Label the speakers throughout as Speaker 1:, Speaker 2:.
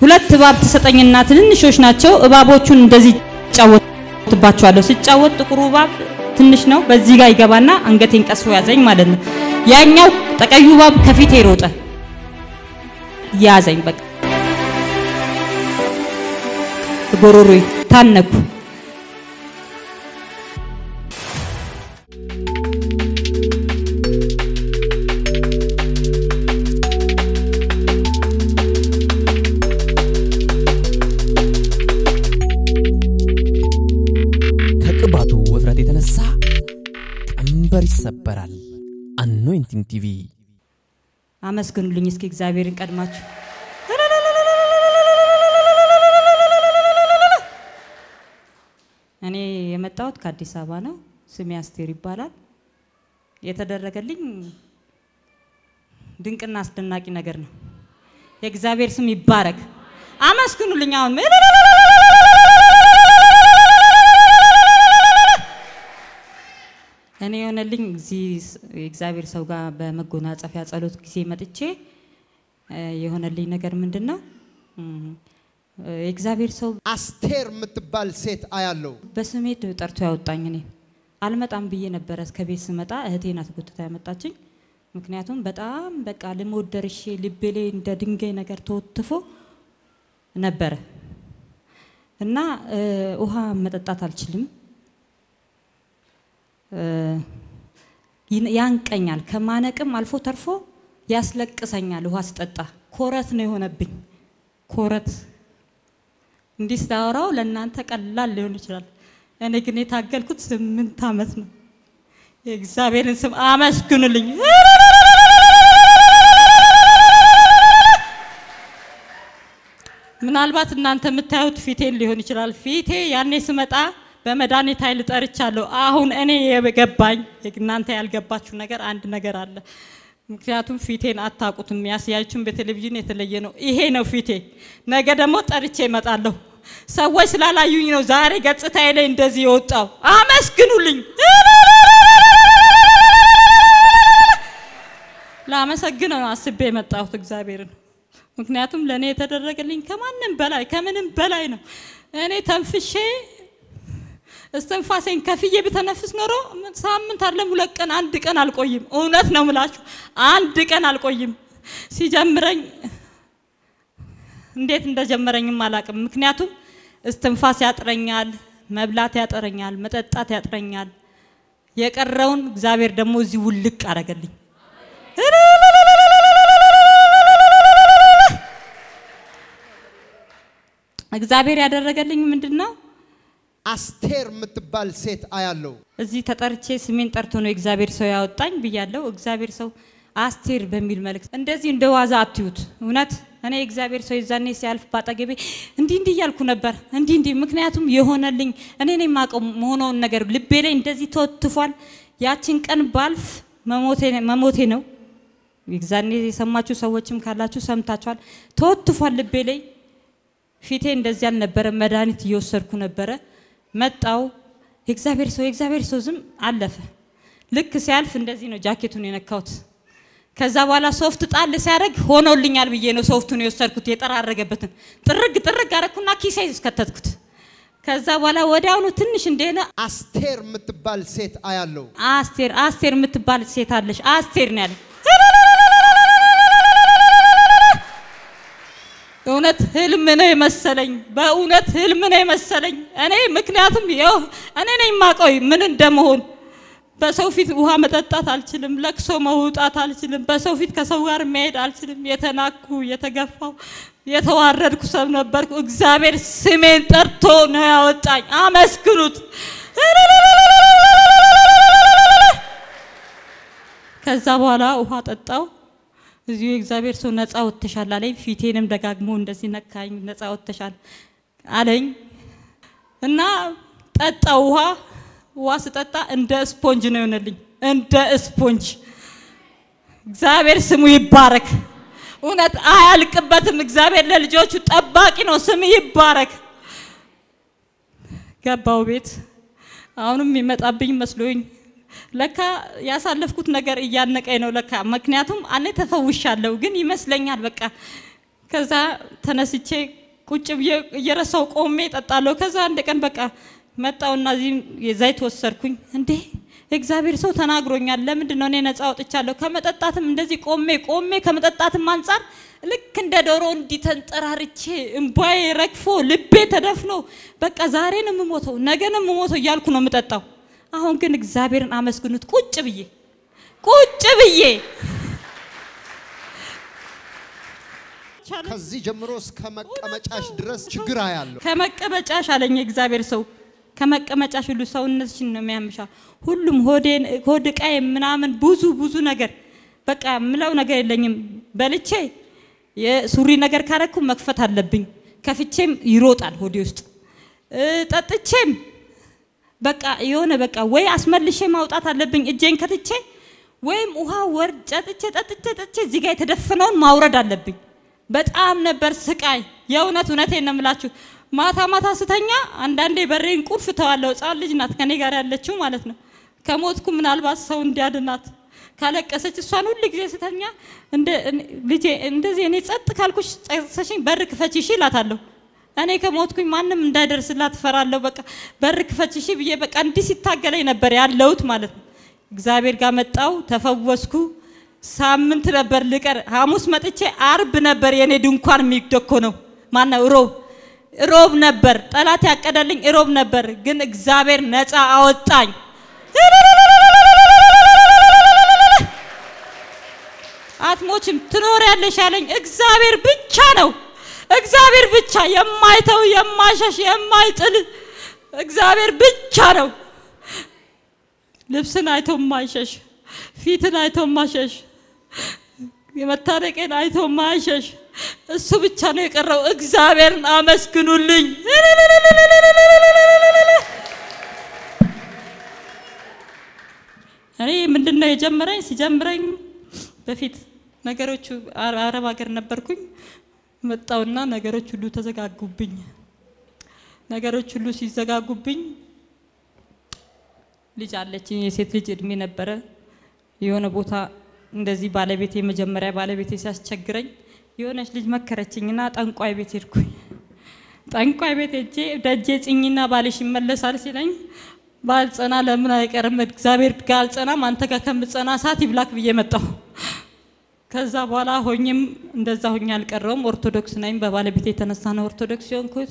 Speaker 1: ሁለት እባብ ትሰጠኝና ትንንሾች ናቸው። እባቦቹን እንደዚህ ጫወትባቸዋለሁ። ስጫወት ጥቁሩ እባብ ትንሽ ነው። በዚህ ጋር ይገባና አንገቴን ቀስፎ ያዘኝ ማለት ነው። ያኛው ጠቀዩ እባብ ከፊቴ ሮጠ፣ ያዘኝ። በቃ ጎሮሮዬ ታነኩ።
Speaker 2: ከቅባቱ ውፍረት የተነሳ ቀንበር ይሰበራል። አኖይንቲንግ ቲቪ
Speaker 1: አመስግኑልኝ እስኪ እግዚአብሔርን ቀድማችሁ። እኔ የመጣሁት ከአዲስ አበባ ነው። ስሜ አስቴር ይባላል። የተደረገልኝ ድንቅና አስደናቂ ነገር ነው። የእግዚአብሔር ስም ይባረክ። አመስግኑልኝ። አሁን እኔ የሆነልኝ እዚህ የእግዚአብሔር ሰው ጋር በመጎናጸፊያ ጸሎት ጊዜ መጥቼ የሆነልኝ ነገር ምንድን ነው? የእግዚአብሔር ሰው
Speaker 3: አስቴር የምትባል ሴት አያለው።
Speaker 1: በስሜ ጠርቶ ያወጣኝ። እኔ አልመጣም ብዬ ነበረ። እስከ ቤት ስመጣ እህቴ ናት ጎትታ ያመጣችኝ። ምክንያቱም በጣም በቃ ልሞት ደርሼ ልቤ ላይ እንደ ድንጋይ ነገር ተወትፎ ነበረ እና ውሃ መጠጣት አልችልም። ያንቀኛል። ከማነቅም አልፎ ተርፎ ያስለቅሰኛል። ውሃ ስጠጣ ኮረት ነው የሆነብኝ። ኮረት እንዲህ ስታወራው ለእናንተ ቀላል ሊሆን ይችላል። እኔ ግን የታገልኩት ስምንት ዓመት ነው። የእግዚአብሔርን ስም አመስግኑልኝ። ምናልባት እናንተ የምታዩት ፊቴን ሊሆን ይችላል። ፊቴ ያኔ ስመጣ በመድኃኒት ኃይል ጠርቻለሁ። አሁን እኔ የገባኝ እናንተ ያልገባችሁ ነገር አንድ ነገር አለ። ምክንያቱም ፊቴን አታውቁትም። ያስያችሁን በቴሌቪዥን የተለየ ነው። ይሄ ነው ፊቴ። ነገ ደግሞ ጠርቼ እመጣለሁ። ሰዎች ስላላዩኝ ነው ዛሬ ገጽታዬ ላይ እንደዚህ የወጣው። አመስግኑልኝ። ላመሰግነው ነው አስቤ የመጣሁት እግዚአብሔርን። ምክንያቱም ለእኔ የተደረገልኝ ከማንም በላይ ከምንም በላይ ነው። እኔ ተንፍሼ እስትንፋሴን ከፍዬ ብተነፍስ ኖሮ ሳምንት አለም ሁለት ቀን አንድ ቀን አልቆይም። እውነት ነው ምላችሁ፣ አንድ ቀን አልቆይም። ሲጀምረኝ እንዴት እንደጀመረኝም አላቅም። ምክንያቱም እስትንፋስ ያጥረኛል፣ መብላት ያጥረኛል፣ መጠጣት ያጥረኛል። የቀረውን እግዚአብሔር ደግሞ እዚህ ውልቅ አረገልኝ። እግዚአብሔር ያደረገልኝ ምንድን ነው?
Speaker 3: አስቴር የምትባል ሴት አያለው።
Speaker 1: እዚህ ተጠርቼ ስሜን ጠርቶ ነው እግዚአብሔር ሰው ያወጣኝ ብያለሁ። እግዚአብሔር ሰው አስቴር በሚል መልእክት እንደዚህ እንደ ዋዛ አትዩት። እውነት እኔ እግዚአብሔር ሰው የዛኔ ሲያልፍ ባጠገቤ እንዲህ እንዲህ እያልኩ ነበር፣ እንዲህ እንዲህ። ምክንያቱም የሆነልኝ እኔ ነኝ የማውቀው መሆነውን ነገር ልቤ ላይ እንደዚህ ተወትፏል። ያችን ቀን ባልፍ መሞቴ ነው። የዛኔ የሰማችሁ ሰዎችም ካላችሁ ሰምታችኋል። ተወትፏል ልቤ ላይ። ፊቴ እንደዚህ አልነበረ። መድኃኒት እየወሰድኩ ነበረ። መጣው የእግዚአብሔር ሰው የእግዚአብሔር ሰው ዝም አለፈ። ልክ ሲያልፍ እንደዚህ ነው ጃኬቱን የነካሁት። ከዛ በኋላ ሶፍት ጣል ሲያደርግ ሆኖልኛል ብዬ ነው ሶፍቱን የወሰድኩት። የጠራረገበትን ጥርግ ጥርግ አረኩና ኪሴ እስከተትኩት። ከዛ በኋላ ወዲያውኑ ትንሽ እንደሆነ
Speaker 3: አስቴር የምትባል ሴት አያለው።
Speaker 1: አስቴር አስቴር የምትባል ሴት አለሽ አስቴር ነው ያለኝ። እውነት ህልም ነው የመሰለኝ። በእውነት ህልም ነው የመሰለኝ። እኔ ምክንያቱም ይኸው እኔ ነኝ የማውቀው ምን እንደመሆን። በሰው ፊት ውሃ መጠጣት አልችልም። ለቅሶ መውጣት አልችልም። በሰው ፊት ከሰው ጋር መሄድ አልችልም። የተናኩ የተገፋው የተዋረድኩ ሰው ነበርኩ። እግዚአብሔር ስሜን ጠርቶ ነው ያወጣኝ። አመስግኑት። ከዛ በኋላ ውሃ ጠጣው። እዚሁ የእግዚአብሔር ሰው ነፃ ወጥተሻል አለኝ። ፊቴንም ደጋግሞ እንደዚህ ነካኝ። ነፃ ወጥተሻል አለኝ እና ጠጣው ውሃ ውሃ ስጠጣ እንደ ስፖንጅ ነው የሆነልኝ፣ እንደ ስፖንጅ። እግዚአብሔር ስሙ ይባረክ። እውነት አያልቅበትም። እግዚአብሔር ለልጆቹ ጠባቂ ነው። ስም ይባረክ። ገባው ቤት አሁንም የሚመጣብኝ መስሎኝ ለካ ያሳለፍኩት ነገር እያነቀኝ ነው ለካ። ምክንያቱም እኔ ተፈውሻለሁ፣ ግን ይመስለኛል በቃ ከዛ ተነስቼ ቁጭ ብዬ እየረሳው ቆሜ እጠጣለሁ። ከዛ አንድ ቀን በቃ መጣውና እዚህ ዘይት ወሰድኩኝ። እንዴ እግዚአብሔር ሰው ተናግሮኛል። ለምንድን ነው እኔ ነፃ ወጥቻለሁ? ከመጠጣትም እንደዚህ ቆሜ ቆሜ ከመጠጣትም አንጻር ልክ እንደ ዶሮ እንዲህ ተንጠራርቼ እምባዬ ረግፎ ልቤ ተደፍኖ በቃ ዛሬ ነው የምሞተው፣ ነገ ነው የምሞተው እያልኩ ነው የምጠጣው። አሁን ግን እግዚአብሔርን አመስግኑት ቁጭ ብዬ ቁጭ ብዬ
Speaker 3: ከዚህ ጀምሮ እስከ መቀመጫሽ ድረስ ችግር አያለሁ።
Speaker 1: ከመቀመጫሽ አለኝ እግዚአብሔር ሰው ከመቀመጫሽ ሁሉ ሰውነትሽን ነው የሚያምሻ ሁሉም ሆዴን ሆድ ዕቃዬ ምናምን ብዙ ብዙ ነገር በቃ ምለው ነገር የለኝም። በልቼ የሱሪ ነገር ካረኩ መክፈት አለብኝ። ከፍቼም ይሮጣል ሆዴ ውስጥ እ ጠጥቼም በቃ የሆነ በቃ ወይ አስመልሼ ማውጣት አለብኝ እጄን ከትቼ ወይም ውሃ ወርድ ጠጥቼ ጠጥቼ ጠጥቼ እዚህ ጋር የተደፈነውን ማውረድ አለብኝ። በጣም ነበር ስቃይ። የእውነት እውነቴን ነው የምላችሁ። ማታ ማታ ስተኛ አንዳንዴ በሬን ቁልፍ ተዋለው። ሕፃን ልጅ ናት ከኔ ጋር ያለችው ማለት ነው። ከሞትኩ ምናልባት ሰው እንዲያድናት ካለቀሰች እሷን ሁል ጊዜ ስተኛ እንደ ልጄ እንደዚህ እኔ ጸጥ ካልኩሽ ጸጥሰሽኝ በር ክፈች እሺ እላታለሁ። እኔ ከሞትኩኝ ማንም እንዳይደርስላት እፈራለሁ። በቃ በር ክፈች እሺ ብዬ በቃ እንዲህ ሲታገለኝ ነበር ያለሁት ማለት ነው። እግዚአብሔር ጋር መጣው ተፈወስኩ። ሳምንት ነበር ልቀር። ሐሙስ መጥቼ አርብ ነበር የኔ ድንኳን የሚደኮነው። ማነው ሮብ ሮብ ነበር ጠላት ያቀደልኝ ሮብ ነበር፣ ግን እግዚአብሔር ነፃ አወጣኝ። አትሞችም ትኖሪያለሽ ያለኝ እግዚአብሔር ብቻ ነው። እግዚአብሔር ብቻ የማይተው የማይሸሽ የማይጥል እግዚአብሔር ብቻ ነው። ልብስን አይቶ ማይሸሽ፣ ፊትን አይቶ ማሸሽ፣ የመታረቄን አይቶ ማይሸሽ እሱ ብቻ ነው የቀረው። እግዚአብሔርን አመስግኑልኝ። እኔ ምንድን ነው የጀመረኝ? ሲጀምረኝ በፊት ነገሮቹ አረብ ሀገር ነበርኩኝ። መጣውና ነገሮች ሁሉ ተዘጋጉብኝ። ነገሮች ሁሉ ሲዘጋጉብኝ ልጅ አለችኝ፣ የሴት ልጅ እድሜ ነበረ። የሆነ ቦታ እንደዚህ ባለቤቴ መጀመሪያ ባለቤቴ ሲያስቸግረኝ የሆነች ልጅ መከረችኝና ጠንቋይ ቤት ሄድኩኝ። ጠንቋይ ቤት ሄጄ ደጄ ጽኝና ባልሽ ይመለሳል ሲለኝ ባልጸና ለምን አይቀርም እግዚአብሔር ጋር አልጸናም አንተ ጋር ከምጸና ሰዓት ይብላክ ብዬ መጣሁ። ከዛ በኋላ ሆኝም እንደዛ ሆኜ አልቀረውም። ኦርቶዶክስ ነኝ። በባለቤቴ የተነሳ ነው ኦርቶዶክስ የሆንኩት።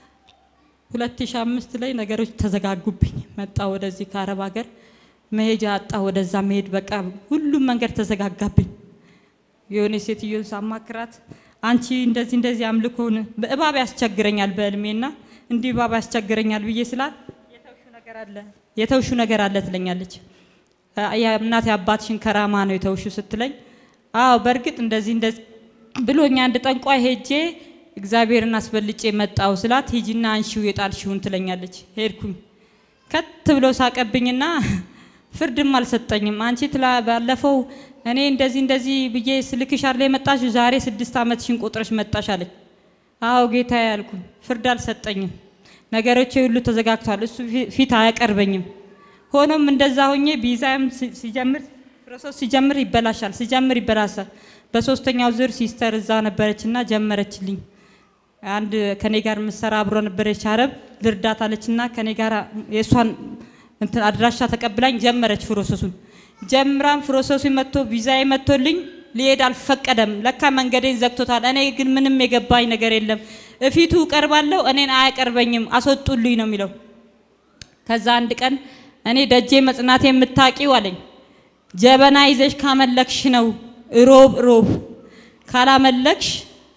Speaker 1: 2005 ላይ ነገሮች ተዘጋጉብኝ። መጣ ወደዚህ ከአረብ ሀገር መሄጃ አጣ። ወደዛ መሄድ በቃ ሁሉም መንገድ ተዘጋጋብኝ። የሆነ ሴትዮን ሳማክራት አንቺ እንደዚህ እንደዚህ አምልኮን በእባብ ያስቸግረኛል በእድሜና እንዲህ እባብ ያስቸግረኛል ብዬ ስላት የተውሹ ነገር አለ ትለኛለች። እናቴ አባትሽን ከራማ ነው የተውሹ ስትለኝ አዎ በእርግጥ እንደዚህ እንደዚህ ብሎኛ አንድ ጠንቋይ ሄጄ እግዚአብሔርን አስበልጬ መጣው ስላት ሂጂና አንሺው የጣልሽውን ትለኛለች። ሄድኩኝ ከት ብሎ ሳቀብኝና ፍርድም አልሰጠኝም። አንቺ ትላ ባለፈው እኔ እንደዚህ እንደዚህ ብዬ ስልክሽ አይደል የመጣሽው ዛሬ ስድስት ዓመትሽን ቆጥረሽ መጣሽ አለኝ። አዎ ጌታ ያልኩኝ ፍርድ አልሰጠኝም። ነገሮቼ ሁሉ ተዘጋግቷል። እሱ ፊት አያቀርበኝም። ሆኖም እንደዛ ሆኜ ቪዛም ሲጀምር ፕሮሰስ ሲጀምር ይበላሻል፣ ሲጀምር ይበላሻል። በሶስተኛው ዙር ሲስተር እዛ ነበረችና ጀመረችልኝ። አንድ ከኔ ጋር ምሰራ አብሮ ነበረች አረብ ልርዳት አለችና ከኔ ጋር የእሷን እንትን አድራሻ ተቀብላኝ ጀመረች ፕሮሰሱን። ጀምራም ፕሮሰሱ መጥቶ ቪዛዬ መጥቶልኝ ሊሄድ አልፈቀደም። ለካ መንገዴን ዘግቶታል። እኔ ግን ምንም የገባኝ ነገር የለም። እፊቱ እቀርባለሁ፣ እኔን አያቀርበኝም፣ አስወጡልኝ ነው የሚለው። ከዛ አንድ ቀን እኔ ደጄ መጽናቴ የምታቂው አለኝ ጀበና ይዘሽ ካመለክሽ ነው ሮብ ሮብ ካላመለክሽ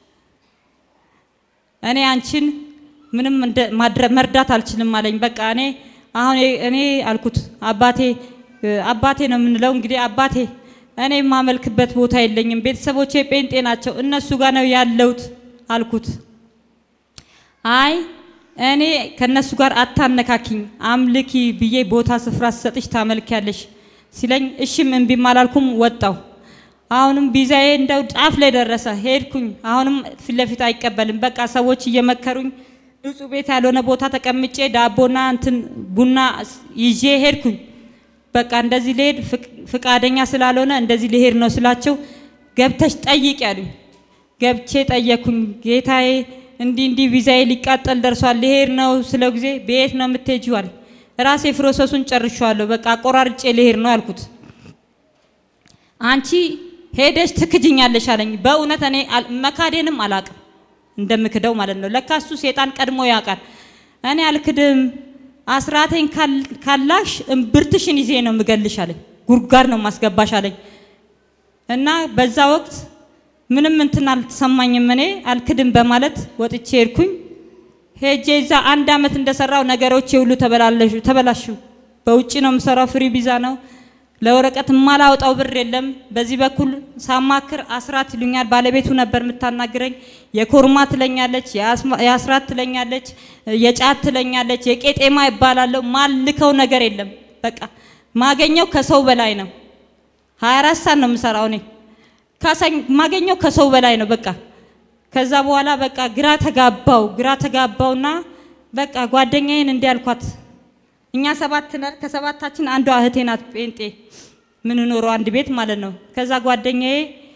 Speaker 1: እኔ አንቺን ምንም መርዳት አልችልም አለኝ። በቃ እኔ አሁን እኔ አልኩት አባቴ አባቴ ነው የምንለው እንግዲህ አባቴ እኔ የማመልክበት ቦታ የለኝም፣ ቤተሰቦቼ ጴንጤ ናቸው፣ እነሱ ጋር ነው ያለሁት አልኩት። አይ እኔ ከነሱ ጋር አታነካኪኝ፣ አምልኪ ብዬ ቦታ ስፍራ ስሰጥሽ ታመልኪያለሽ ሲለኝ እሺም እምቢም አላልኩም፣ ወጣው። አሁንም ቪዛዬ እንደው ጫፍ ላይ ደረሰ። ሄድኩኝ። አሁንም ፊት ለፊት አይቀበልም። በቃ ሰዎች እየመከሩኝ ንጹህ ቤት ያልሆነ ቦታ ተቀምጬ ዳቦና እንትን ቡና ይዤ ሄድኩኝ። በቃ እንደዚህ ልሄድ ፍቃደኛ ስላልሆነ እንደዚህ ልሄድ ነው ስላቸው ገብተሽ ጠይቅ ያሉኝ። ገብቼ ጠየኩኝ። ጌታዬ እንዲህ እንዲህ ቪዛዬ ሊቃጠል ደርሷል፣ ልሄድ ነው ስለው ጊዜ በየት ነው የምትሄጂው አለ። ራሴ ፕሮሰሱን ጨርሻለሁ፣ በቃ አቆራርጬ ልሄድ ነው አልኩት። አንቺ ሄደሽ ትክጅኛለሽ አለኝ። በእውነት እኔ አል- መካዴንም አላቅም እንደምክደው ማለት ነው። ለካ እሱ ሴጣን ቀድሞ ያውቃል። እኔ አልክድም፣ አስራቴን ካል- ካላሽ እምብርትሽን ይዜ ነው የምገልሽ አለኝ። ጉድጓድ ነው ማስገባሽ አለኝ። እና በዛ ወቅት ምንም እንትን አልተሰማኝም። እኔ አልክድም በማለት ወጥቼ ሄድኩኝ። ሄጄ እዛ አንድ አመት እንደሰራው ነገሮች ሁሉ ተበላለሹ ተበላሹ። በውጭ ነው የምሰራው፣ ፍሪ ቪዛ ነው። ለወረቀት የማላወጣው ብር የለም። በዚህ በኩል ሳማክር አስራት ይሉኛል። ባለቤቱ ነበር የምታናግረኝ። የኮርማ ትለኛለች፣ የአስማ- የአስራት ትለኛለች፣ የጫት ትለኛለች፣ የቄጤማ ይባላለሁ። ማልከው ነገር የለም። በቃ ማገኘው ከሰው በላይ ነው። 24 ሰዓት ነው የምሰራው እኔ ካሳኝ ማገኘው ከሰው በላይ ነው። በቃ ከዛ በኋላ በቃ ግራ ተጋባው ግራ ተጋባውና በቃ ጓደኛዬን እንዲህ አልኳት። እኛ ሰባት ነን። ከሰባታችን አንዷ እህቴ ናት ጴንጤ ምንኖረው አንድ ቤት ማለት ነው። ከዛ ጓደኛዬ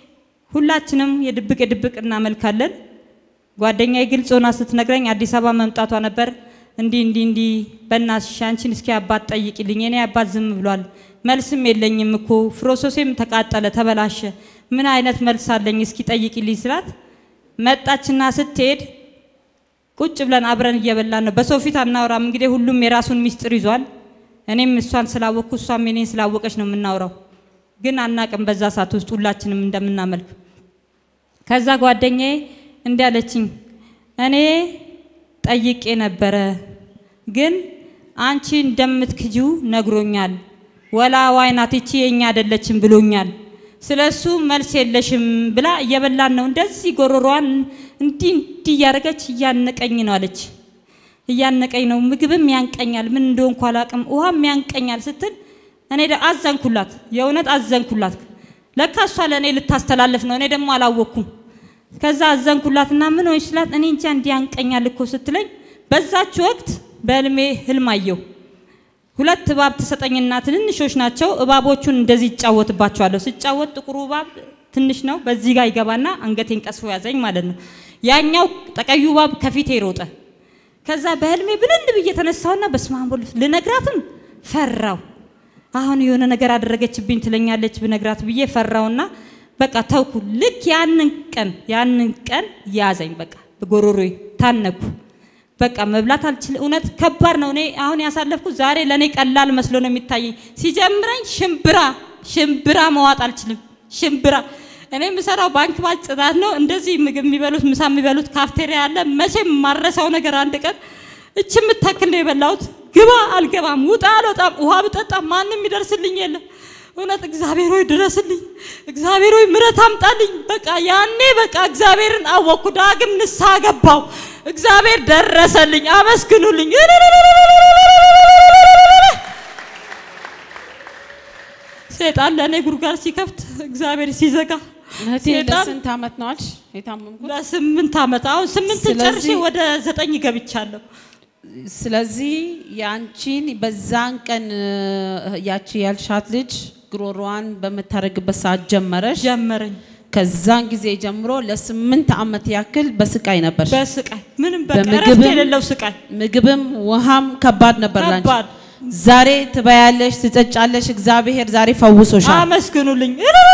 Speaker 1: ሁላችንም የድብቅ የድብቅ እናመልካለን። ጓደኛዬ ግልጽ ሆና ስትነግረኝ አዲስ አበባ መምጣቷ ነበር። እንዲህ እንዲህ እንዲህ በእናትሽ አንቺን እስኪ አባት ጠይቂልኝ፣ የኔ አባት ዝም ብሏል፣ መልስም የለኝም እኮ ፍሮሶሴም ተቃጠለ፣ ተበላሸ፣ ምን አይነት መልስ አለኝ እስኪ ጠይቂልኝ ስላት መጣችና ስትሄድ ቁጭ ብለን አብረን እየበላን ነው። በሰው ፊት አናወራም። እንግዲህ ሁሉም የራሱን ሚስጥር ይዟል። እኔም እሷን ስላወቅኩ እሷም እኔን ስላወቀች ነው የምናወራው። ግን አናቅም በዛ ሰዓት ውስጥ ሁላችንም እንደምናመልክ። ከዛ ጓደኛዬ እንዲህ አለችኝ፣ እኔ ጠይቄ ነበረ፣ ግን አንቺ እንደምትክጂው ነግሮኛል። ወላ ዋይናት ይቺ የኛ አይደለችም ብሎኛል። ስለ እሱ መልስ የለሽም ብላ እየበላን ነው። እንደዚህ ጎሮሯን እንዲህ እንዲህ እያደረገች እያነቀኝ ነው አለች። እያነቀኝ ነው፣ ምግብም ያንቀኛል፣ ምን እንደሆንኩ አላቅም፣ ውሃም ያንቀኛል ስትል እኔ ደ- አዘንኩላት፣ የእውነት አዘንኩላት። ለካ እሷ ለእኔ ልታስተላልፍ ነው፣ እኔ ደግሞ አላወቅኩም። ከዛ አዘንኩላትና ምን ሆንሽ ስላት እኔ እንጃ እንዲህ ያንቀኛል እኮ ስትለኝ በዛች ወቅት በህልሜ ህልም አየሁ። ሁለት እባብ ትሰጠኝና ትንንሾች ናቸው። እባቦቹን እንደዚህ ይጫወትባቸዋለሁ። ስጫወት ጥቁሩ እባብ ትንሽ ነው፣ በዚህ ጋር ይገባና አንገቴን ቀስፎ ያዘኝ ማለት ነው። ያኛው ጠቀዩ እባብ ከፊቴ ሮጠ። ከዛ በህልሜ ብንን ብዬ ተነሳውና በስመ አብ ወልድ ልነግራትም ፈራው። አሁን የሆነ ነገር አደረገችብኝ ትለኛለች ብነግራት ብዬ ፈራውና በቃ ተውኩ። ልክ ያንን ቀን ያንን ቀን ያዘኝ። በቃ በጎሮሮዬ ታነኩ። በቃ መብላት አልችል። እውነት ከባድ ነው። እኔ አሁን ያሳለፍኩት ዛሬ ለእኔ ቀላል መስሎ ነው የሚታየኝ። ሲጀምረኝ ሽምብራ ሽምብራ መዋጥ አልችልም። ሽምብራ እኔ የምሰራው ባንክ ባጭ ጽዳት ነው። እንደዚህ ምግብ የሚበሉት ምሳ የሚበሉት ካፍቴሪያ አለ። መቼም የማረሳው ነገር አንድ ቀን እች የምታክል ነው የበላሁት። ግባ አልገባም፣ ውጣ አልወጣም፣ ውሃ ብጠጣ ማንም ይደርስልኝ የለም። እውነት እግዚአብሔር ሆይ ድረስልኝ፣ እግዚአብሔር ሆይ ምረት አምጣልኝ። በቃ ያኔ በቃ እግዚአብሔርን አወቅኩ። ዳግም ንስሐ ገባው። እግዚአብሔር ደረሰልኝ። አመስግኑልኝ። ሴጣን ለእኔ ጉድጓድ ሲከፍት እግዚአብሔር ሲዘጋ
Speaker 4: እህቴ
Speaker 1: ሴጣን
Speaker 4: ለስንት ዓመት ነው አልሽ የታመምኩት?
Speaker 1: ለስምንት ዓመት አሁን ስምንት ጨርሼ
Speaker 4: ስለዚህ-
Speaker 1: ወደ ዘጠኝ ገብቻለሁ።
Speaker 4: ስለዚህ የአንቺን በዛን ቀን እ፣ ያቺ ያልሻት ልጅ ግሮሯን በምታደርግበት ሰዓት ጀመረሽ።
Speaker 1: ጀመረኝ
Speaker 4: ከዛን ጊዜ ጀምሮ ለስምንት ዓመት ያክል በስቃይ ነበር።
Speaker 1: በስቃይ ምንም በቃ
Speaker 4: በምግብም-
Speaker 1: እረፍት የሌለው ስቃይ
Speaker 4: ምግብም ውሃም ከባድ ነበር ላንቺ።
Speaker 1: ከባድ።
Speaker 4: ዛሬ ትበያለሽ፣ ትጠጫለሽ። እግዚአብሔር ዛሬ ፈውሶሻል።
Speaker 1: አመስግኑልኝ።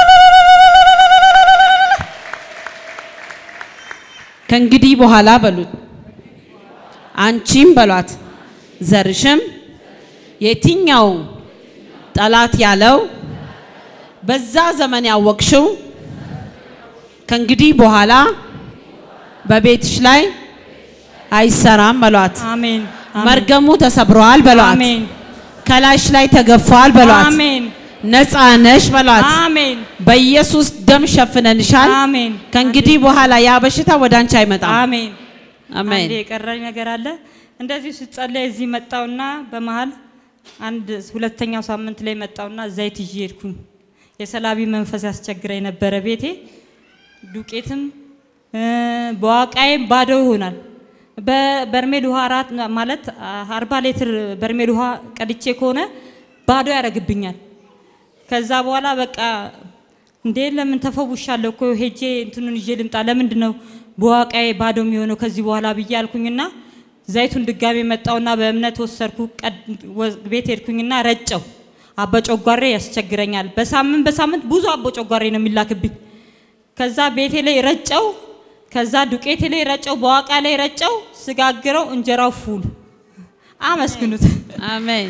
Speaker 4: ከእንግዲህ በኋላ በሉት አንቺም በሏት ዘርሽም የትኛው ጠላት ያለው በዛ ዘመን ያወቅሽው ከእንግዲህ በኋላ በቤትሽ ላይ አይሰራም በሏት።
Speaker 1: አሜን
Speaker 4: መርገሙ ተሰብረዋል በሏት።
Speaker 1: አሜን
Speaker 4: ከላይሽ ላይ ተገፏል በሏት።
Speaker 1: አሜን
Speaker 4: ነፃ ነሽ በሏት።
Speaker 1: አሜን
Speaker 4: በኢየሱስ ደም ሸፍነንሻል።
Speaker 1: አሜን
Speaker 4: ከእንግዲህ በኋላ ያ በሽታ ወደ አንቺ አይመጣም።
Speaker 1: አሜን
Speaker 4: አሜን።
Speaker 1: አንዴ የቀረኝ ነገር አለ። እንደዚሁ ስጸለይ እዚህ መጣውና በመሀል አንድ ሁለተኛው ሳምንት ላይ መጣውና ዘይት ይዤ ሄድኩኝ። የሰላቢ መንፈስ ያስቸግረኝ ነበረ ቤቴ ዱቄትም እ፣ በዋቃዬም ባዶ ይሆናል። በበርሜል ውሃ አራት ማለት አርባ ሊትር በርሜል ውሃ ቀድቼ ከሆነ ባዶ ያደርግብኛል። ከዛ በኋላ በቃ እንዴ ለምን ተፈውሻለሁ እኮ ሄጄ እንትኑን ይዤ ልምጣ ለምንድን ነው በዋቃዬ ባዶ የሚሆነው ከዚህ በኋላ ብዬ አልኩኝና ዘይቱን ድጋሜ መጣውና በእምነት ወሰድኩ ቀድ- ወ- ቤት ሄድኩኝና ረጨው አባ ጨጓሬ ያስቸግረኛል በሳምንት በሳምንት ብዙ አቦ ጨጓሬ ነው የሚላክብኝ ከዛ ቤቴ ላይ ረጨው ከዛ ዱቄቴ ላይ ረጨው በዋቃ ላይ ረጨው ስጋግረው እንጀራው ፉል አመስግኑት
Speaker 4: አሜን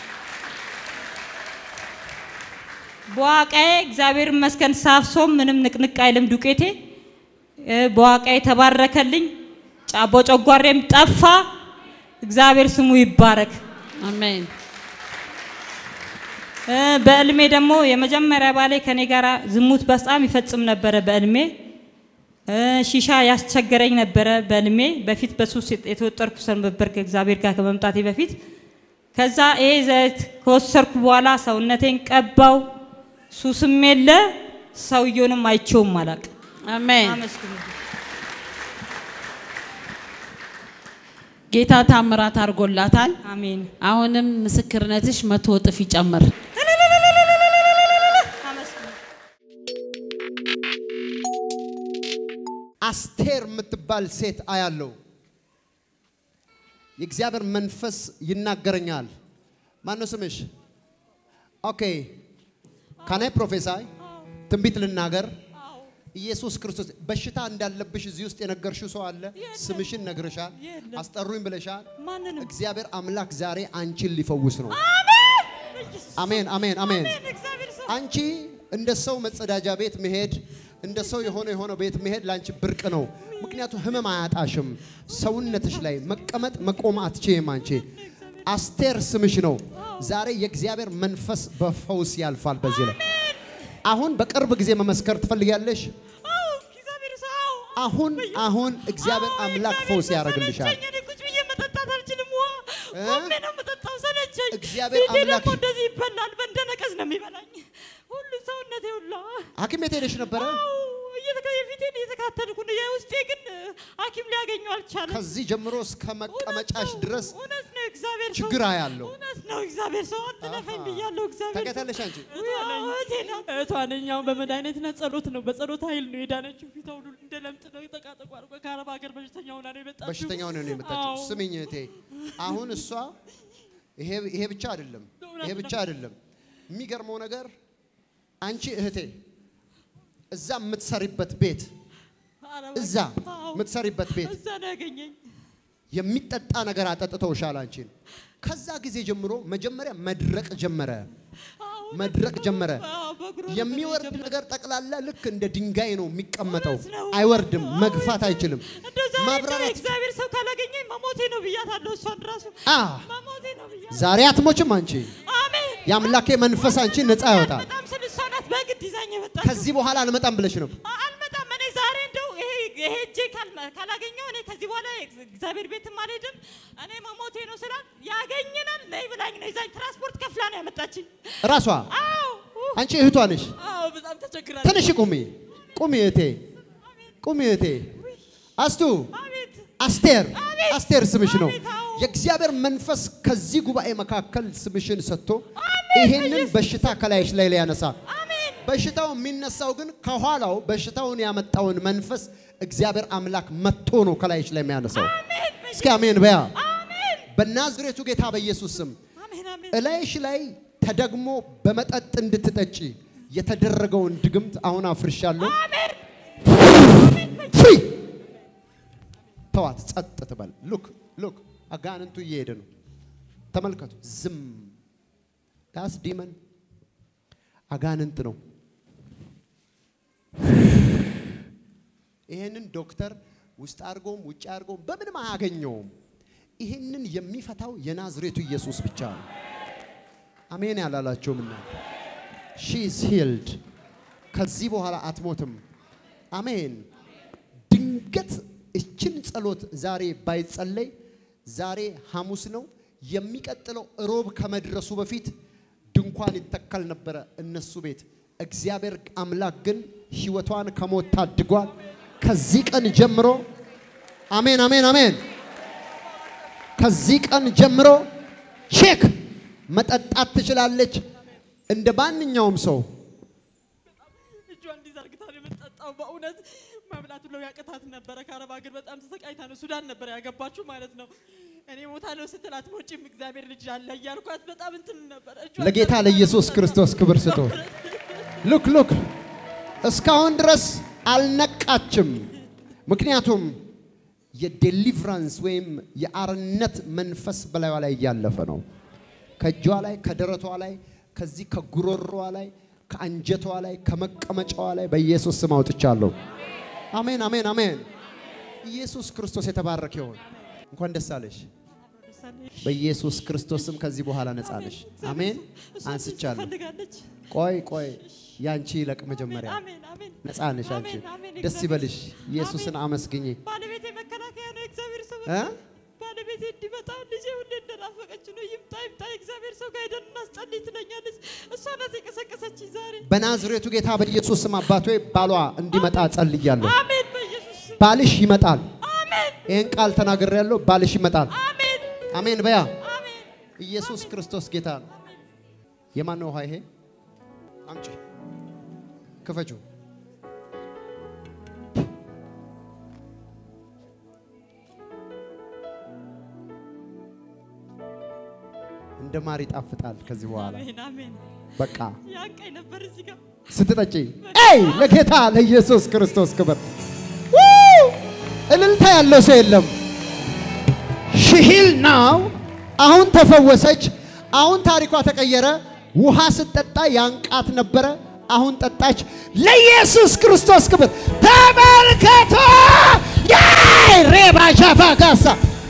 Speaker 1: በዋቃዬ እግዚአብሔር ይመስገን ሳፍሶም ምንም ንቅንቅ አይልም ዱቄቴ እ፣ በዋቃዬ ተባረከልኝ ጫቦ ጨጓሬም ጠፋ እግዚአብሔር ስሙ ይባረክ
Speaker 4: አሜን
Speaker 1: እ፣ በእልሜ ደግሞ የመጀመሪያ ባሌ ከኔ ጋር ዝሙት በጣም ይፈጽም ነበረ በእልሜ እ፣ ሺሻ ያስቸገረኝ ነበረ በእልሜ በፊት በሱስ የተወጠርኩ ሰው ነበር ከእግዚአብሔር ጋር ከመምጣቴ በፊት ከዛ ይሄ ዘይት ከወሰድኩ በኋላ ሰውነቴን ቀባው ሱስም የለ ሰውየውንም አይቼውም አላውቅም
Speaker 4: አሜን
Speaker 1: አመስግኑ
Speaker 4: ጌታ ታምራት አድርጎላታል።
Speaker 1: አሜን
Speaker 4: አሁንም ምስክርነትሽ መቶ እጥፍ ይጨምር።
Speaker 1: አመስግኑ
Speaker 3: አስቴር የምትባል ሴት አያለው። የእግዚአብሔር መንፈስ ይናገረኛል። ማነው ስምሽ? ኦኬ ካናይ ፕሮፌሳይ ትንቢት ልናገር። ኢየሱስ ክርስቶስ በሽታ እንዳለብሽ እዚህ ውስጥ የነገርሽው ሰው አለ? ስምሽን ነግረሻል፣
Speaker 1: የለም።
Speaker 3: አስጠሩኝ ብለሻል።
Speaker 1: ማንንም
Speaker 3: እግዚአብሔር አምላክ ዛሬ አንቺን ሊፈውስ ነው። አሜን፣ አሜን፣ አሜን።
Speaker 1: እግዚአብሔር ሰው
Speaker 3: አንቺ እንደ ሰው መጸዳጃ ቤት መሄድ እንደ ሰው የሆነ የሆነ ቤት መሄድ ለአንቺ ብርቅ ነው። ምክንያቱም ህመም አያጣሽም። ሰውነትሽ ላይ መቀመጥ መቆም አትችይም። አንቺ አስቴር ስምሽ ነው። ዛሬ የእግዚአብሔር መንፈስ በፈውስ ያልፋል። በዚህ ላይ አሁን በቅርብ ጊዜ መመስከር ትፈልጊያለሽ?
Speaker 1: አዎ እግዚአብሔር ሰው አዎ
Speaker 3: አሁን አሁን እግዚአብሔር አምላክ ፈውስ ያደርግልሻል።
Speaker 1: ሰለቸኝ። እኔ ቁጭ ብዬ መጠጣት አልችልም። ውሃ
Speaker 3: እ?
Speaker 1: ቆሜ ነው የምጠጣው። ሰለቸኝ።
Speaker 3: እግዚአብሔር
Speaker 1: ፊቴ
Speaker 3: አምላክ-
Speaker 1: ደግሞ እንደዚህ ይበላል። በእንደነቀዝ ነው የሚበላኝ ሁሉ ሰውነቴ ሁላ።
Speaker 3: ሐኪም ቤት ሄደሽ ነበረ?
Speaker 1: አዎ እየተከ- የፊቴን እየተካተልኩ ነው። የውስጤ ግን ሐኪም ሊያገኘው አልቻለም።
Speaker 3: ከዚህ ጀምሮ እስከ መቀመጫሽ
Speaker 1: እውነት ነው፣
Speaker 3: ድረስ
Speaker 1: እውነት ነው። እግዚአብሔር ሰው
Speaker 3: ችግር አያለው።
Speaker 1: እውነት ነው። እግዚአብሔር ሰው አትለፈኝ ብያለሁ። እግዚአብሔር ሰው
Speaker 3: ታውቂያታለሽ አንቺ
Speaker 1: እህቴ ናት።
Speaker 5: እህቷ ነኝ። አሁን በመድኃኒትና ጸሎት ነው። በጸሎት ኃይል ነው የዳነችው። ፊቷ ሁሉ እንደ ለምጥ ነው የተቃጠቁ አድርጎ ከአረብ ሀገር በሽተኛ ሆና ነው የመጣችው።
Speaker 3: በሽተኛ ሆነ ነው የመጣችው።
Speaker 5: አዎ።
Speaker 3: ስሚኝ እህቴ፣ አሁን እሷ ይሄ ይሄ ብቻ አይደለም፣ ይሄ ብቻ አይደለም። የሚገርመው ነገር አንቺ እህቴ እዛ የምትሰሪበት ቤት
Speaker 5: አረብ
Speaker 3: እዛ
Speaker 5: አዎ።
Speaker 3: የምትሰሪበት ቤት
Speaker 5: እዛ ነው ያገኘኝ።
Speaker 3: የሚጠጣ ነገር አጠጥተውሻል አንቺን። ከዛ ጊዜ ጀምሮ መጀመሪያ መድረቅ ጀመረ፣
Speaker 5: አዎ፣
Speaker 3: መድረቅ ጀመረ።
Speaker 5: አዎ፣ በእግሯ
Speaker 3: የሚወርድ
Speaker 5: ጀመረ።
Speaker 3: ነገር ጠቅላላ ልክ እንደ ድንጋይ ነው የሚቀመጠው።
Speaker 1: እውነት ነው።
Speaker 3: አይወርድም፣ መግፋት አይችልም።
Speaker 1: እንደዛ አይደለም።
Speaker 3: ማብራራት
Speaker 1: እግዚአብሔር ሰው ካላገኘኝ መሞቴ ነው ብያታለሁ። እሷን ራሱ
Speaker 3: አ
Speaker 1: መሞቴ ነው ብያታለሁ።
Speaker 3: ዛሬ አትሞችም አንቺ።
Speaker 1: አሜን።
Speaker 3: የአምላኬ መንፈስ አንቺን ነፃ ያወጣል።
Speaker 1: በጣም ስል እሷ ናት በግድ ይዛኝ የመጣችው።
Speaker 3: ከዚህ በኋላ አልመጣም ብለሽ ነው።
Speaker 1: አ- አልመጣም። እኔ ዛሬ እንደው ይሄ ይሄ እጄ ካልመ- ካላገኘው እኔ ከዚህ በኋላ እግዚአብሔር ቤትም አልሄድም። እኔ መሞቴ ነው ስላት ያገኘናል ነይ ብላኝ ነው ይዛኝ ትራንስፖርት ከፍላ ነው ያመጣችኝ።
Speaker 3: ራሷ
Speaker 1: አዎ
Speaker 3: አንቺ እህቷ ነሽ።
Speaker 5: አዎ፣ በጣም ተቸግራለች።
Speaker 3: ትንሽ ቁሚ፣ ቁሚ እህቴ፣ ቁሚ እህቴ። አስቱ
Speaker 1: አቤት
Speaker 3: አስቴር፣ አስቴር ስምሽ ነው።
Speaker 1: አቤት፣ አዎ።
Speaker 3: የእግዚአብሔር መንፈስ ከዚህ ጉባኤ መካከል ስምሽን ሰጥቶ ይሄንን በሽታ ከላይሽ ላይ ሊያነሳ
Speaker 1: አሜን
Speaker 3: በሽታው የሚነሳው ግን ከኋላው በሽታውን ያመጣውን መንፈስ እግዚአብሔር አምላክ መጥቶ ነው ከላይሽ ላይ የሚያነሳው። እስኪ አሜን በያ።
Speaker 1: አሜን
Speaker 3: በናዝሬቱ ጌታ በኢየሱስ ስም
Speaker 1: አሜን አሜን
Speaker 3: እላይሽ ላይ ተደግሞ በመጠጥ እንድትጠጪ የተደረገውን ድግምት አሁን አፍርሻለሁ። ፍሪ ተዋት፣ ጸጥ ትበል። ሉክ ሉክ፣ አጋንንቱ እየሄደ ነው። ተመልከቱ። ዝም ዳስ ዲመን አጋንንት ነው። ይሄንን ዶክተር ውስጥ አድርጎም ውጭ አድርጎም በምንም አያገኘውም። ይሄንን የሚፈታው የናዝሬቱ ኢየሱስ ብቻ ነው። አሜን ያላላቸውም እና ሺ ኢዝ ሂልድ ከዚህ በኋላ አትሞትም። አሜን። ድንገት እችን ጸሎት ዛሬ ባይጸለይ ዛሬ ሐሙስ ነው። የሚቀጥለው እሮብ ከመድረሱ በፊት ድንኳን ይተከል ነበረ እነሱ ቤት። እግዚአብሔር አምላክ ግን ሕይወቷን ከሞት ታድጓል። ከዚህ ቀን ጀምሮ አሜን አሜን አሜን። ከዚህ ቀን ጀምሮ ቼክ መጠጣት ትችላለች እንደ ማንኛውም ሰው።
Speaker 5: እጇ ጠጣው። በእውነት መብላት ብለው ያቅታት ነበረ። ከአረብ ሀገር በጣም ተሰቃይታ ነው ሱዳን ነበር ያገባችሁ ማለት ነው። እኔ ሞታለሁ ስትል አትሞጪም እግዚአብሔር ልጅ አለ እያልኳት በጣም እንትን ነበረ። እጇን
Speaker 3: ለጌታ
Speaker 5: ዘርግታ
Speaker 3: ለኢየሱስ
Speaker 5: ነበር።
Speaker 3: ክርስቶስ ክብር ስጡ። ሉክ ሉክ እስካሁን ድረስ አልነቃችም። ምክንያቱም የዴሊቨራንስ ወይም የአርነት መንፈስ በላዩ ላይ እያለፈ ነው። ከእጇ ላይ፣ ከደረቷ ላይ፣ ከዚህ ከጉሮሮዋ ላይ፣ ከአንጀቷ ላይ፣ ከመቀመጫዋ ላይ በኢየሱስ ስም አውጥቻለሁ። አሜን፣ አሜን፣ አሜን። ኢየሱስ ክርስቶስ የተባረከ ይሁን። እንኳን ደስ አለሽ። በኢየሱስ ክርስቶስ ስም ከዚህ በኋላ ነጻ ነሽ። አሜን።
Speaker 5: እሷ
Speaker 3: አንስቻለሁ።
Speaker 5: ትፈልጋለች።
Speaker 3: ቆይ ቆይ፣ ያንቺ ይለቅ መጀመሪያ።
Speaker 5: አሜን አሜን።
Speaker 3: ነጻ ነሽ አንቺ።
Speaker 5: አሜን፣ አሜን።
Speaker 3: ደስ
Speaker 5: እግዚአብሔር-
Speaker 3: ይበልሽ። ኢየሱስን አመስግኝ።
Speaker 5: ባለቤቴ መከላከያ ነው። እግዚአብሔር ሰው
Speaker 3: እ?
Speaker 5: ባለቤቴ እንዲመጣ ልጄ ሁሌ እንደናፈቀች ነው። ይምጣ ይምጣ፣ እግዚአብሔር ሰው ጋር ሄደን እናስጸልይ ትለኛለች። እሷ ናት የቀሰቀሰችኝ ዛሬ።
Speaker 3: በናዝሬቱ ጌታ በኢየሱስ ስም አባቶ ባሏ እንዲመጣ ጸልያለሁ።
Speaker 5: አሜን በኢየሱስ ስም
Speaker 3: ባልሽ ይመጣል።
Speaker 5: አሜን
Speaker 3: ይህን ቃል ተናግሬያለሁ። ባልሽ ይመጣል።
Speaker 5: አሜን
Speaker 3: አሜን በያ
Speaker 5: አሜን።
Speaker 3: ኢየሱስ ክርስቶስ ጌታ ነው። የማን ነው ውሃ ይሄ? አምጪ፣ ክፈቹ። እንደ ማር ይጣፍጣል። ከዚህ በኋላ
Speaker 5: አሜን አሜን።
Speaker 3: በቃ
Speaker 5: ያንቀኝ ነበር እዚህ ጋር
Speaker 3: ስትጠጪ ኤይ ለጌታ ለኢየሱስ ክርስቶስ ክብር ው! እልልታ ያለው ሰው የለም። ሽሂል ናው አሁን ተፈወሰች። አሁን ታሪኳ ተቀየረ። ውሃ ስትጠጣ ያንቃት ነበረ። አሁን ጠጣች። ለኢየሱስ ክርስቶስ ክብር ተመልከቶ ያይ ሬባ ሻፋ ጋሳ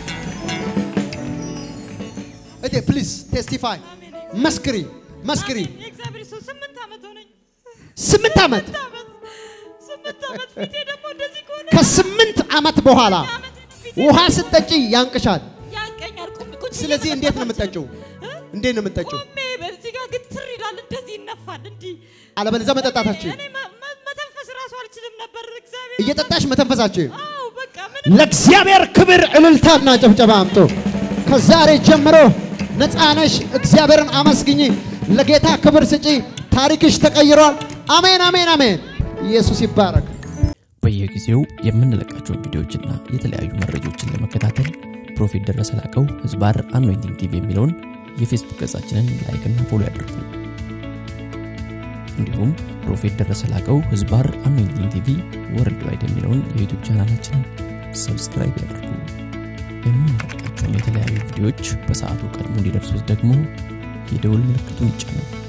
Speaker 3: እቴ ፕሊዝ ቴስቲፋይ መስክሪ መስክሪ
Speaker 5: አሜን። የእግዚአብሔር ሰው ስምንት ዓመት ሆነኝ።
Speaker 3: ስምንት ዓመት
Speaker 5: ስምንት ዓመት ስምንት ዓመት ፊቴ ደግሞ እንደዚህ ከሆነ
Speaker 3: ከስምንት ዓመት በኋላ
Speaker 5: ዓመት ፊቴ
Speaker 3: ውሃ ስትጠጪ ያንቅሻል።
Speaker 5: ያንቀኛል። ቁም ቁጭ ብዬ
Speaker 3: ስለዚህ እንዴት ነው
Speaker 5: መጠጣት
Speaker 3: የምትጠጪው?
Speaker 5: እ?
Speaker 3: እንዴት ነው የምትጠጪው?
Speaker 5: ቆሜ በዚህ ጋር ግትር ይላል፣ እንደዚህ ይነፋል። እንዲህ
Speaker 3: አለበለዚያ መጠጣታችን
Speaker 5: እኔ መ- መ- መተንፈስ ራሱ አልችልም ነበር። እግዚአብሔር
Speaker 3: እየጠጣሽ መተንፈሳችን
Speaker 5: አዎ፣ በቃ ምን
Speaker 3: ለእግዚአብሔር ክብር እልልታና ጭብጨባ አምጡ። ከዛሬ ጀምሮ ነፃ ነሽ። እግዚአብሔርን አመስግኝ። ለጌታ ክብር ስጪ። ታሪክሽ ተቀይሯል። አሜን፣ አሜን፣ አሜን። ኢየሱስ ይባረክ።
Speaker 2: በየጊዜው የምንለቃቸውን ቪዲዮዎችና የተለያዩ መረጃዎችን ለመከታተል ፕሮፌት ደረሰ ላቀው ህዝባር አኖይንቲንግ ቲቪ የሚለውን የፌስቡክ ገጻችንን ላይክና ፎሎ ያድርጉ። እንዲሁም ፕሮፌት ደረሰ ላቀው ህዝባር አኖይንቲንግ ቲቪ ወርልድ ዋይድ የሚለውን የዩቱብ ቻናላችንን ሰብስክራይብ ያድርጉ። የምንለቃቸውን የተለያዩ ቪዲዮዎች በሰዓቱ ቀድሞ እንዲደርሱት ደግሞ የደውል ምልክቱን ይጫኑ።